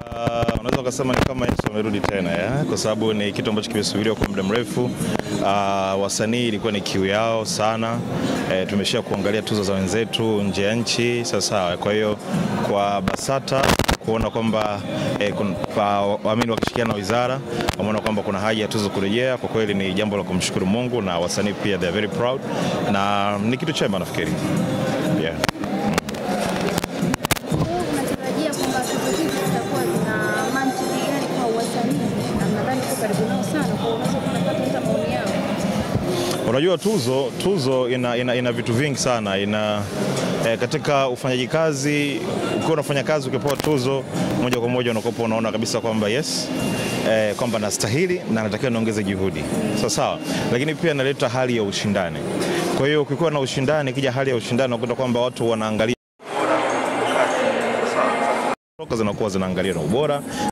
Uh, unaweza ukasema ni kama Yesu amerudi tena ya? Kwa sababu ni kitu ambacho kimesubiriwa kwa muda mrefu. Uh, wasanii ilikuwa ni kiu yao sana. E, tumeshia kuangalia tuzo za wenzetu nje ya nchi sasa. Kwa hiyo kwa BASATA kuona kwamba e, waamini wakishikiana na wizara wameona kwamba kuna haja ya tuzo kurejea, kwa kweli ni jambo la kumshukuru Mungu na wasanii pia they are very proud na ni kitu chema nafikiri yeah. Unatarajia kwamba tuzo hizi zitakuwa zina mantiki gani kwa wasanii, na mnadhani uko karibu nao sana, kwa hiyo unaweza kupata hata maoni yao? Unajua tuzo tuzo ina, ina, ina vitu vingi sana ina eh, katika ufanyaji kazi. Ukiwa unafanya kazi ukipewa tuzo moja kwa moja unakuwa unaona kabisa kwamba yes eh, kwamba nastahili na natakiwa niongeze juhudi sawa sawa, lakini pia inaleta hali ya ushindani. Kwa hiyo ukikuwa na ushindani, kija hali ya ushindani unakuta kwamba watu wanaangalia toka zinakuwa zinaangalia na ubora